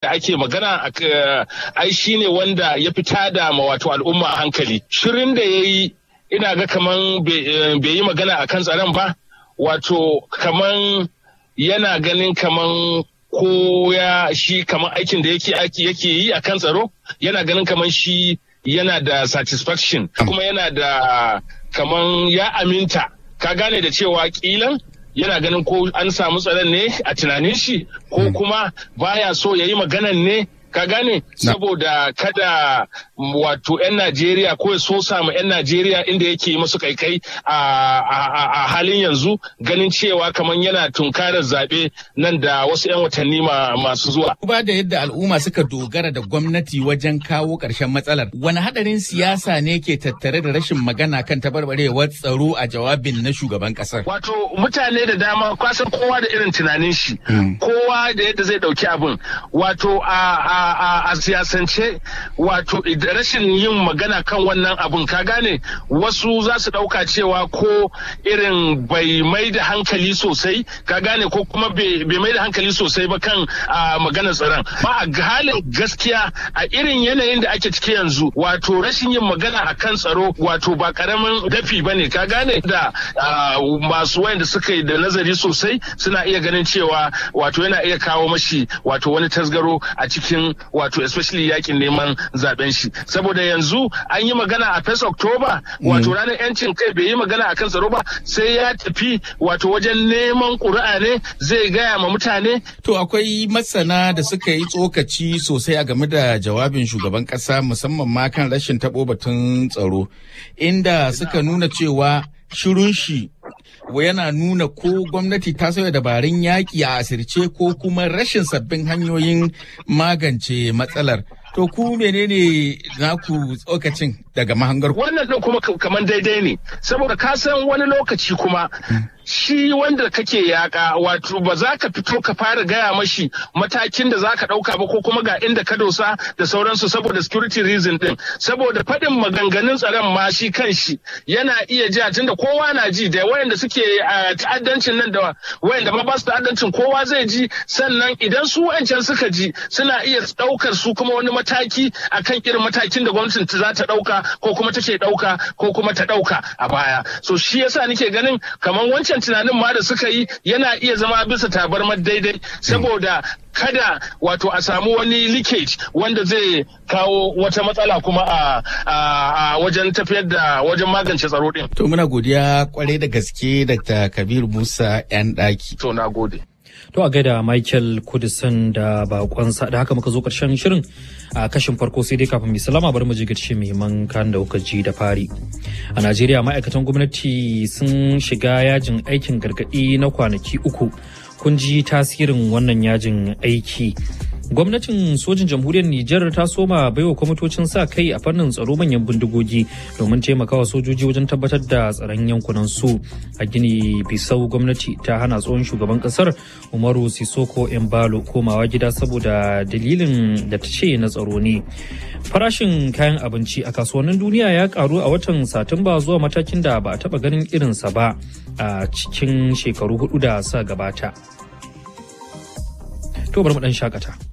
da ake magana ai shine wanda ya fita da wato al'umma hankali shirin da ya yi ina ga kaman bai yi magana a kan tsaron ba wato kaman yana ganin kaman ko ya shi kaman aikin da yake yake yi a kan tsaro yana ganin kaman shi yana da satisfaction kuma yana da kaman ya aminta ka gane da cewa kilan yana ganin ko an samu tsaron ne a tunanin shi ko kuma baya so ya yi maganan ne ka gane saboda kada wato 'yan Najeriya ko ya so samu 'yan Najeriya inda yake masu kaikai a halin yanzu ganin cewa kamar yana tunkarar zaɓe nan da wasu 'yan watanni masu zuwa. Ba da yadda al'umma suka dogara da gwamnati wajen kawo ƙarshen matsalar, wani haɗarin siyasa ne ke tattare da rashin magana kan tabarbarewar tsaro a jawabin na shugaban ƙasar? Wato mutane da dama kwasan kowa da irin tunanin shi, kowa da yadda zai ɗauki abin. Wato a a siyasance wato rashin yin magana kan wannan abun ka gane wasu za su ɗauka cewa ko irin bai mai da hankali sosai ka gane ko kuma bai mai da hankali sosai ba kan maganar tsaron ba a halin gaskiya a irin yanayin da ake ciki yanzu wato rashin yin magana a kan tsaro wato ba karamin dafi ba ne ka gane da masu wayanda suka yi da nazari sosai suna iya ganin cewa wato yana iya kawo mashi wato wani tasgaro a cikin wato especially yakin neman zaben shi saboda yanzu an yi magana a first october wato ranar yancin kai bai yi magana a kan tsaro ba sai ya tafi wato wajen neman ƙuri'a ne zai gaya ma mutane to akwai masana da suka yi tsokaci sosai a game da jawabin shugaban ƙasa musamman ma kan rashin taɓo batun tsaro inda suka nuna cewa shirun shi yana nuna ko gwamnati ta sauya dabarun yaƙi a asirce ko kuma rashin sabbin hanyoyin magance matsalar. To ku menene naku tsokacin daga mahangar Wannan ɗin kuma kamar daidai ne, saboda ka san wani lokaci kuma shi wanda kake yaƙa wato ba za ka fito ka fara gaya mashi matakin da za ka ɗauka ba ko kuma ga inda ka dosa da sauransu saboda security reason ɗin. Saboda faɗin maganganun tsaron ma shi kan shi yana iya ji tunda kowa na ji da wayanda suke ta'addancin nan da wayanda ma ba su ta'addancin kowa zai ji sannan idan su wancan suka ji suna iya ɗaukar su kuma wani mataki akan irin matakin da gwamnatin za ta ɗauka ko kuma take ɗauka ko kuma ta ɗauka a baya so shi yasa nake ganin kamar wancan tunanin ma da suka yi yana iya zama bisa tabarmar daidai saboda kada wato a samu wani leakage wanda zai kawo wata matsala kuma a, wajen tafiyar da wajen magance tsaro din. To muna godiya kwarai da gaske Dr. Kabir Musa 'yan ɗaki. To na gode. To a gaida Michael Kudisan da bakonsa da haka muka zo karshen shirin a kashin farko sai dai kafin mai salama bari mu ji gaci muhimman kan da kuka ji da fari. A Najeriya ma'aikatan gwamnati sun shiga yajin aikin gargaɗi na kwanaki uku. Kun ji tasirin wannan yajin aiki. gwamnatin sojin jamhuriyar Nijar ta soma baiwa kwamitocin sa kai a fannin tsaro manyan bindigogi domin taimakawa sojoji wajen tabbatar da tsaron yankunan su a gini bisau gwamnati ta hana tsohon shugaban kasar umaru sisoko embalo komawa gida saboda dalilin da ta ce na tsaro ne farashin kayan abinci a kasuwannin duniya ya karu a watan satumba zuwa matakin da ba a taba ganin irinsa ba a cikin shekaru hudu da sa gabata to bari mu dan shakata